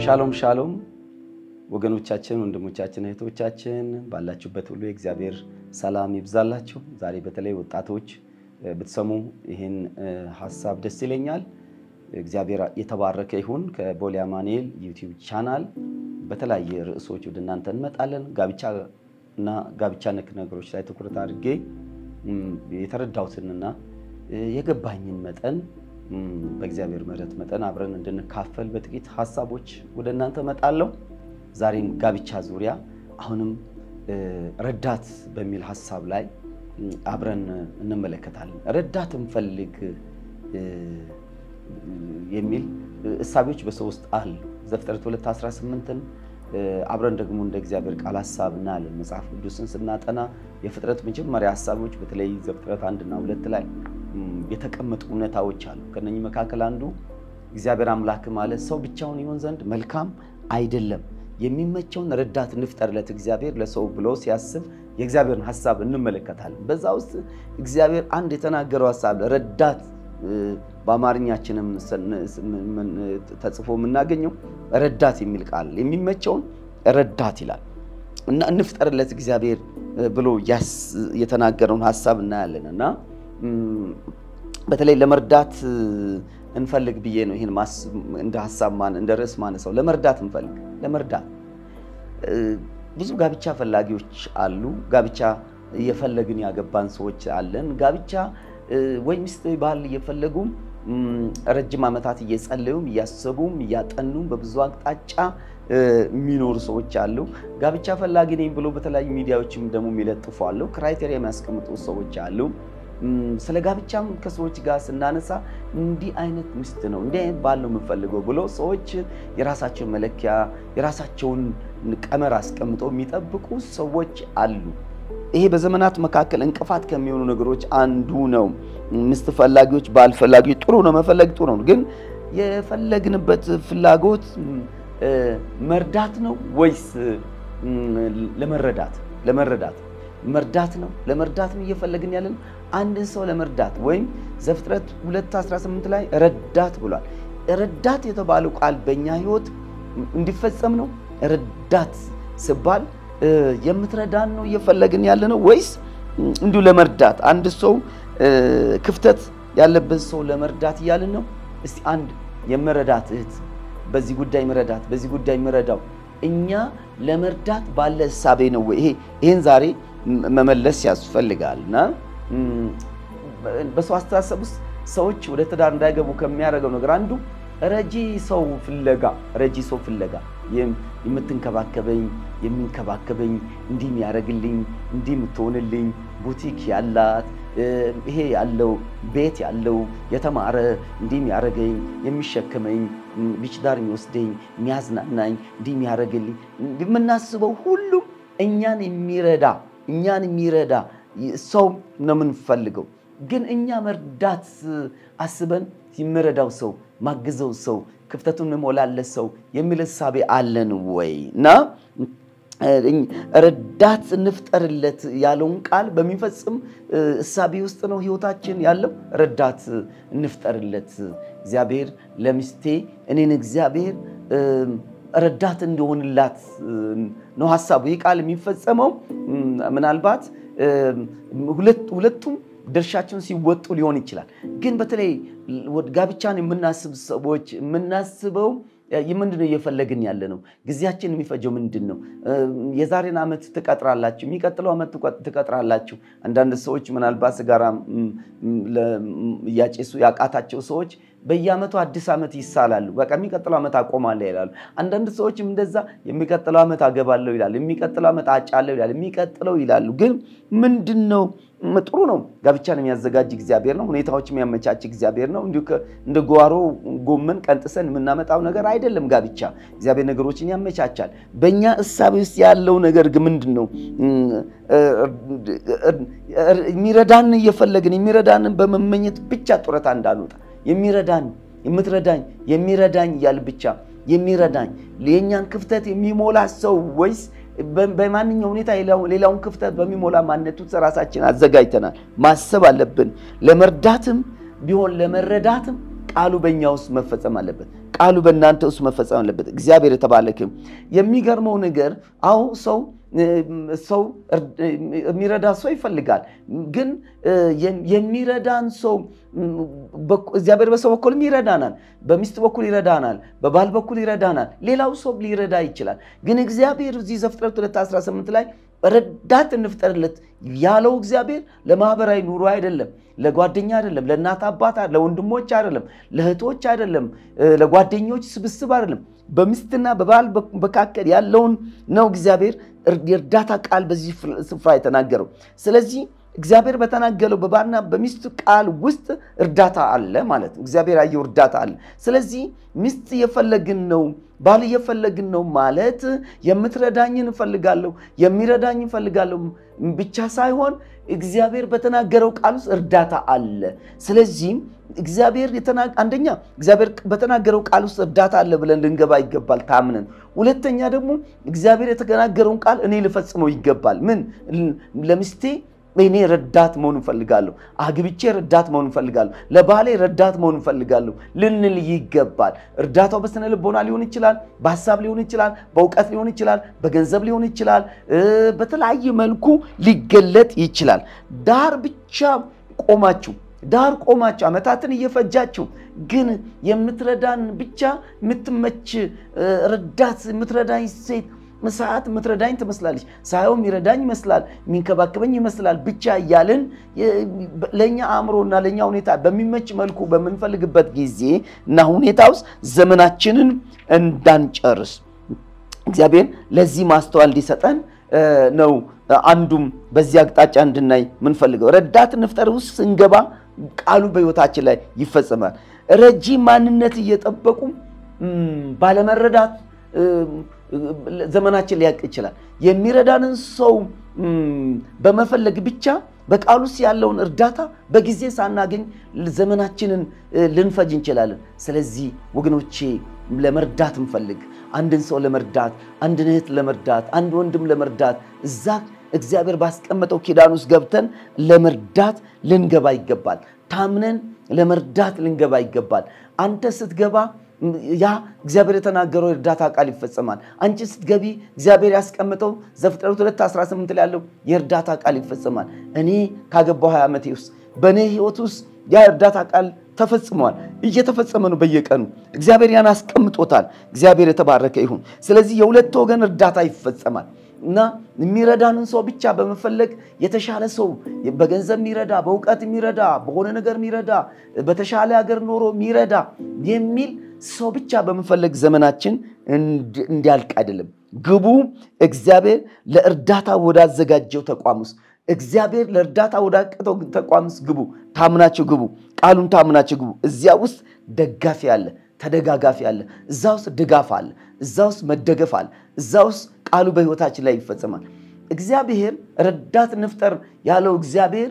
ሻሎም ሻሎም ወገኖቻችን፣ ወንድሞቻችን፣ እህቶቻችን ባላችሁበት ሁሉ የእግዚአብሔር ሰላም ይብዛላችሁ። ዛሬ በተለይ ወጣቶች ብትሰሙ ይህን ሀሳብ ደስ ይለኛል። እግዚአብሔር የተባረከ ይሁን። ከቦሌ አማኑኤል ዩቲዩብ ቻናል በተለያየ ርዕሶች ወደ እናንተ እንመጣለን። ጋብቻ እና ጋብቻ ነክ ነገሮች ላይ ትኩረት አድርጌ የተረዳሁትንና የገባኝን መጠን በእግዚአብሔር ምሕረት መጠን አብረን እንድንካፈል በጥቂት ሀሳቦች ወደ እናንተ እመጣለሁ። ዛሬም ጋብቻ ዙሪያ አሁንም ረዳት በሚል ሀሳብ ላይ አብረን እንመለከታለን። ረዳት እንፈልግ የሚል እሳቤዎች በሰው ውስጥ አሉ። ዘፍጥረት 2:18ን አብረን ደግሞ እንደ እግዚአብሔር ቃል ሀሳብ እናያለን። መጽሐፍ ቅዱስን ስናጠና የፍጥረት መጀመሪያ ሀሳቦች በተለይ ዘፍጥረት አንድና ሁለት ላይ የተቀመጡ እውነታዎች አሉ። ከነኚህ መካከል አንዱ እግዚአብሔር አምላክ ማለት ሰው ብቻውን ይሆን ዘንድ መልካም አይደለም፣ የሚመቸውን ረዳት እንፍጠርለት እግዚአብሔር ለሰው ብሎ ሲያስብ የእግዚአብሔርን ሀሳብ እንመለከታለን። በዛ ውስጥ እግዚአብሔር አንድ የተናገረው ሀሳብ ረዳት በአማርኛችንም ተጽፎ የምናገኘው ረዳት የሚል ቃል የሚመቸውን ረዳት ይላል እና እንፍጠርለት እግዚአብሔር ብሎ የተናገረውን ሀሳብ እናያለን እና በተለይ ለመርዳት እንፈልግ ብዬ ነው ይህን እንደ ሀሳብ እንደ ርዕስ ማነሳው። ለመርዳት እንፈልግ ለመርዳት ብዙ ጋብቻ ፈላጊዎች አሉ። ጋብቻ እየፈለግን ያገባን ሰዎች አለን። ጋብቻ ወይ ሚስት ወይ ባል እየፈለጉም ረጅም ዓመታት እየጸለዩም እያሰቡም እያጠኑም በብዙ አቅጣጫ የሚኖሩ ሰዎች አሉ። ጋብቻ ፈላጊ ነኝ ብሎ በተለያዩ ሚዲያዎችም ደግሞ የሚለጥፉ አሉ። ክራይቴሪያ የሚያስቀምጡ ሰዎች አሉ። ስለ ጋብቻም ከሰዎች ጋር ስናነሳ እንዲህ አይነት ሚስት ነው እንዲህ አይነት ባል ነው የምፈልገው ብሎ ሰዎች የራሳቸውን መለኪያ የራሳቸውን ቀመር አስቀምጠው የሚጠብቁ ሰዎች አሉ። ይሄ በዘመናት መካከል እንቅፋት ከሚሆኑ ነገሮች አንዱ ነው። ሚስት ፈላጊዎች፣ ባል ፈላጊዎች ጥሩ ነው፣ መፈለግ ጥሩ ነው። ግን የፈለግንበት ፍላጎት መርዳት ነው ወይስ ለመረዳት ለመረዳት መርዳት ነው ለመርዳት ነው እየፈለግን ያለን አንድን ሰው ለመርዳት ወይም ዘፍጥረት 2:18 ላይ ረዳት ብሏል። ረዳት የተባለው ቃል በእኛ ሕይወት እንዲፈጸም ነው። ረዳት ስባል የምትረዳን ነው እየፈለግን ያለ ነው ወይስ እንዲሁ ለመርዳት አንድ ሰው ክፍተት ያለበት ሰው ለመርዳት እያልን ነው? እስቲ አንድ የመረዳት እህት በዚህ ጉዳይ መረዳት በዚህ ጉዳይ መረዳው እኛ ለመርዳት ባለ እሳቤ ነው ወይ? ይሄን ዛሬ መመለስ ያስፈልጋል እና በሰው አስተሳሰብ ውስጥ ሰዎች ወደ ትዳር እንዳይገቡ ከሚያደርገው ነገር አንዱ ረጂ ሰው ፍለጋ ረጂ ሰው ፍለጋ የምትንከባከበኝ የሚንከባከበኝ እንዲህ የሚያደርግልኝ እንዲህ የምትሆንልኝ ቡቲክ ያላት ይሄ ያለው ቤት ያለው የተማረ እንዲህ የሚያደርገኝ የሚሸከመኝ ቢች ዳር የሚወስደኝ የሚያዝናናኝ እንዲህ የሚያደርግልኝ የምናስበው ሁሉም እኛን የሚረዳ እኛን የሚረዳ ሰው ነው የምንፈልገው። ግን እኛ መርዳት አስበን የሚረዳው ሰው ማግዘው ሰው ክፍተቱን እንሞላለት ሰው የሚል እሳቤ አለን ወይ? እና ረዳት እንፍጠርለት ያለውን ቃል በሚፈጽም እሳቤ ውስጥ ነው ህይወታችን ያለው። ረዳት እንፍጠርለት እግዚአብሔር ለሚስቴ እኔን እግዚአብሔር ረዳት እንዲሆንላት ነው ሀሳቡ። ይህ ቃል የሚፈጸመው ምናልባት ሁለቱም ድርሻቸውን ሲወጡ ሊሆን ይችላል። ግን በተለይ ጋብቻን የምናስብ ሰዎች የምናስበው ምንድን ነው እየፈለግን ያለ ነው? ጊዜያችን የሚፈጀው ምንድን ነው? የዛሬን ዓመት ትቀጥራላችሁ፣ የሚቀጥለው ዓመት ትቀጥራላችሁ። አንዳንድ ሰዎች ምናልባት ስጋራ እያጨሱ ያቃታቸው ሰዎች በየዓመቱ አዲስ ዓመት ይሳላሉ። በቃ የሚቀጥለው ዓመት አቆማለሁ ይላሉ። አንዳንድ ሰዎችም እንደዛ የሚቀጥለው ዓመት አገባለሁ ይላሉ፣ የሚቀጥለው ዓመት አጫለሁ ይላሉ፣ የሚቀጥለው ይላሉ። ግን ምንድን ነው ጥሩ ነው። ጋብቻን የሚያዘጋጅ እግዚአብሔር ነው። ሁኔታዎች የሚያመቻች እግዚአብሔር ነው። እንዲሁ እንደ ጓሮ ጎመን ቀንጥሰን የምናመጣው ነገር አይደለም። ጋብቻ እግዚአብሔር ነገሮችን ያመቻቻል። በእኛ እሳቤ ውስጥ ያለው ነገር ግን ምንድን ነው? የሚረዳን እየፈለግን የሚረዳንን በመመኘት ብቻ ጡረታ እንዳንወጣ የሚረዳን የምትረዳኝ የሚረዳኝ እያል ብቻ የሚረዳኝ የእኛን ክፍተት የሚሞላ ሰው ወይስ በማንኛው ሁኔታ ሌላውን ክፍተት በሚሞላ ማንነቱ ራሳችን አዘጋጅተናል። ማሰብ አለብን። ለመርዳትም ቢሆን ለመረዳትም ቃሉ በእኛ ውስጥ መፈጸም አለበት። ቃሉ በእናንተ ውስጥ መፈጸም አለበት። እግዚአብሔር የተባረከ ይሁን። የሚገርመው ነገር አሁ ሰው ሰው የሚረዳ ሰው ይፈልጋል። ግን የሚረዳን ሰው እግዚአብሔር በሰው በኩልም ይረዳናል፣ በሚስት በኩል ይረዳናል፣ በባል በኩል ይረዳናል። ሌላው ሰው ሊረዳ ይችላል። ግን እግዚአብሔር እዚህ ዘፍጥረት 218 ላይ ረዳት እንፍጠርለት ያለው እግዚአብሔር ለማህበራዊ ኑሮ አይደለም፣ ለጓደኛ አይደለም፣ ለእናት አባት፣ ለወንድሞች አይደለም፣ ለእህቶች አይደለም፣ ለጓደኞች ስብስብ አይደለም። በሚስትና በባል መካከል ያለውን ነው እግዚአብሔር የእርዳታ ቃል በዚህ ስፍራ የተናገረው። ስለዚህ እግዚአብሔር በተናገረው በባልና በሚስት ቃል ውስጥ እርዳታ አለ ማለት ነው። እግዚአብሔር ያየው እርዳታ አለ። ስለዚህ ሚስት እየፈለግን ነው፣ ባል እየፈለግን ነው ማለት የምትረዳኝን እፈልጋለሁ፣ የሚረዳኝ እፈልጋለሁ ብቻ ሳይሆን እግዚአብሔር በተናገረው ቃል ውስጥ እርዳታ አለ። ስለዚህም እግዚአብሔር አንደኛ እግዚአብሔር በተናገረው ቃል ውስጥ እርዳታ አለ ብለን ልንገባ ይገባል ታምነን። ሁለተኛ ደግሞ እግዚአብሔር የተናገረውን ቃል እኔ ልፈጽመው ይገባል። ምን ለሚስቴ እኔ ረዳት መሆን እፈልጋለሁ። አግብቼ ረዳት መሆን እፈልጋለሁ። ለባሌ ረዳት መሆን እፈልጋለሁ ልንል ይገባል። እርዳታው በስነ ልቦና ሊሆን ይችላል፣ በሀሳብ ሊሆን ይችላል፣ በእውቀት ሊሆን ይችላል፣ በገንዘብ ሊሆን ይችላል፣ በተለያየ መልኩ ሊገለጥ ይችላል። ዳር ብቻ ቆማችሁ ዳር ቆማችሁ ዓመታትን እየፈጃችሁ ግን የምትረዳን ብቻ የምትመች ረዳት የምትረዳኝ ሴት ሰዓት የምትረዳኝ ትመስላለች፣ ሳየው የሚረዳኝ ይመስላል፣ የሚንከባከበኝ ይመስላል ብቻ እያልን ለእኛ አእምሮና ለእኛ ሁኔታ በሚመች መልኩ በምንፈልግበት ጊዜ እና ሁኔታ ውስጥ ዘመናችንን እንዳንጨርስ እግዚአብሔር ለዚህ ማስተዋል እንዲሰጠን ነው። አንዱም በዚህ አቅጣጫ እንድናይ ምንፈልገው ረዳት እንፍጠር ውስጥ ስንገባ ቃሉ በሕይወታችን ላይ ይፈጸማል። ረጂ ማንነት እየጠበቁ ባለመረዳት ዘመናችን ሊያልቅ ይችላል። የሚረዳንን ሰው በመፈለግ ብቻ በቃሉ ውስጥ ያለውን እርዳታ በጊዜ ሳናገኝ ዘመናችንን ልንፈጅ እንችላለን። ስለዚህ ወገኖቼ ለመርዳት እንፈልግ። አንድን ሰው ለመርዳት፣ አንድን እህት ለመርዳት፣ አንድ ወንድም ለመርዳት እዛ እግዚአብሔር ባስቀመጠው ኪዳን ውስጥ ገብተን ለመርዳት ልንገባ ይገባል። ታምነን ለመርዳት ልንገባ ይገባል። አንተ ስትገባ ያ እግዚአብሔር የተናገረው የእርዳታ ቃል ይፈጸማል። አንቺ ስትገቢ እግዚአብሔር ያስቀምጠው ዘፍጥረት 218 ላይ ያለው የእርዳታ ቃል ይፈጸማል። እኔ ካገባው 20 ዓመቴ ውስጥ በእኔ ህይወት ውስጥ ያ እርዳታ ቃል ተፈጽሟል። እየተፈጸመ ነው በየቀኑ እግዚአብሔር ያን አስቀምጦታል። እግዚአብሔር የተባረከ ይሁን። ስለዚህ የሁለት ወገን እርዳታ ይፈጸማል እና የሚረዳንን ሰው ብቻ በመፈለግ የተሻለ ሰው በገንዘብ የሚረዳ በእውቀት የሚረዳ በሆነ ነገር የሚረዳ በተሻለ ሀገር ኖሮ የሚረዳ የሚል ሰው ብቻ በመፈለግ ዘመናችን እንዲያልቅ አይደለም። ግቡ እግዚአብሔር ለእርዳታ ወዳዘጋጀው ተቋም ውስጥ እግዚአብሔር ለእርዳታ ወዳቀጠው ተቋም ውስጥ ግቡ። ታምናችሁ ግቡ። ቃሉን ታምናችሁ ግቡ። እዚያ ውስጥ ደጋፊ አለ፣ ተደጋጋፊ አለ። እዛ ውስጥ ድጋፍ አለ። እዛ ውስጥ መደገፍ አለ። እዛ ውስጥ ቃሉ በሕይወታችን ላይ ይፈጸማል። እግዚአብሔር ረዳት እንፍጠር ያለው እግዚአብሔር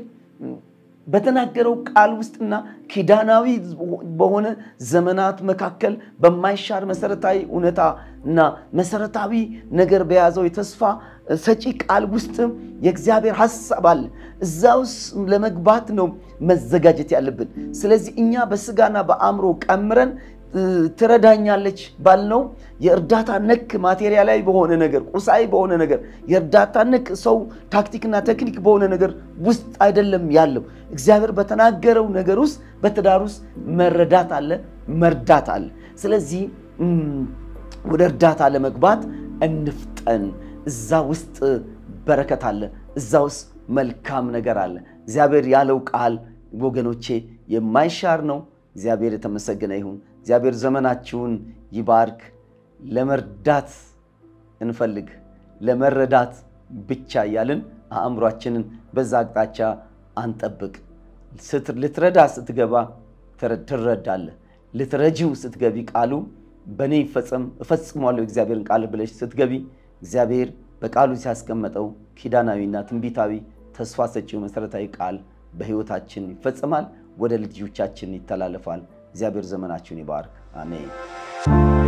በተናገረው ቃል ውስጥና ኪዳናዊ በሆነ ዘመናት መካከል በማይሻር መሰረታዊ እውነታ እና መሰረታዊ ነገር በያዘው የተስፋ ሰጪ ቃል ውስጥ የእግዚአብሔር ሐሳብ አለ። እዛ ውስጥ ለመግባት ነው መዘጋጀት ያለብን። ስለዚህ እኛ በስጋና በአእምሮ ቀምረን ትረዳኛለች ባልነው የእርዳታ ነክ ማቴሪያላዊ በሆነ ነገር ቁሳዊ በሆነ ነገር የእርዳታ ነክ ሰው ታክቲክና ቴክኒክ በሆነ ነገር ውስጥ አይደለም ያለው። እግዚአብሔር በተናገረው ነገር ውስጥ በትዳር ውስጥ መረዳት አለ፣ መርዳት አለ። ስለዚህ ወደ እርዳታ ለመግባት እንፍጠን። እዛ ውስጥ በረከት አለ፣ እዛ ውስጥ መልካም ነገር አለ። እግዚአብሔር ያለው ቃል ወገኖቼ የማይሻር ነው። እግዚአብሔር የተመሰገነ ይሁን። እግዚአብሔር ዘመናችሁን ይባርክ። ለመርዳት እንፈልግ፣ ለመረዳት ብቻ እያልን አእምሯችንን በዛ አቅጣጫ አንጠብቅ። ልትረዳ ስትገባ ትረዳለህ። ልትረጂው ስትገቢ ቃሉ በእኔ ይፈጸም እፈጽሟለሁ እግዚአብሔርን ቃል ብለሽ ስትገቢ እግዚአብሔር በቃሉ ሲያስቀመጠው ኪዳናዊና ትንቢታዊ ተስፋ ሰጪው መሰረታዊ ቃል በሕይወታችን ይፈጸማል፣ ወደ ልጆቻችን ይተላለፋል። እግዚአብሔር ዘመናችሁን ይባርክ። አሜን።